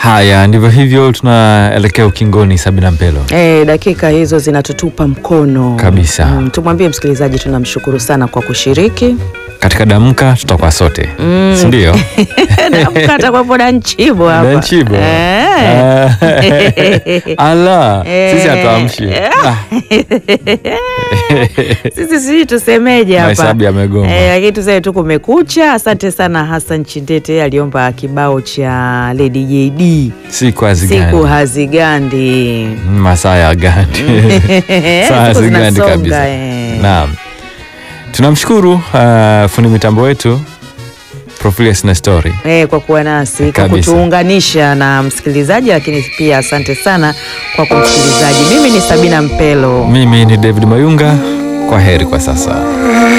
Haya, ndivyo hivyo, tunaelekea ukingoni. Sabina Mpelo, E, dakika hizo zinatutupa mkono Kabisa. Mm, tumwambie msikilizaji tunamshukuru sana kwa kushiriki katika damka tutakuwa sote Mm. si ndio? namkata kwapo na nchibo hapa Na Nchibo. Eh. Ah. Ala, sisi Eh. hatuamshi Ah, sisi sijui tusemeje hapa mahesabu yamegoma. Eh, lakini tuseme tu kumekucha. Asante sana Hassan Chindete aliomba kibao cha Lady JD Siku hazigandi, siku hazigandi. masaa ya gandi saa Siku hazigandi zinasonga, kabisa. eh. Naam, tunamshukuru uh, fundi mitambo wetu Profilius Nestori. Eh, kwa kuwa nasi kwa Kabisa. kutuunganisha na msikilizaji, lakini pia asante sana kwa kumsikilizaji. Mimi ni Sabina Mpelo. Mimi ni David Mayunga, kwa heri kwa sasa.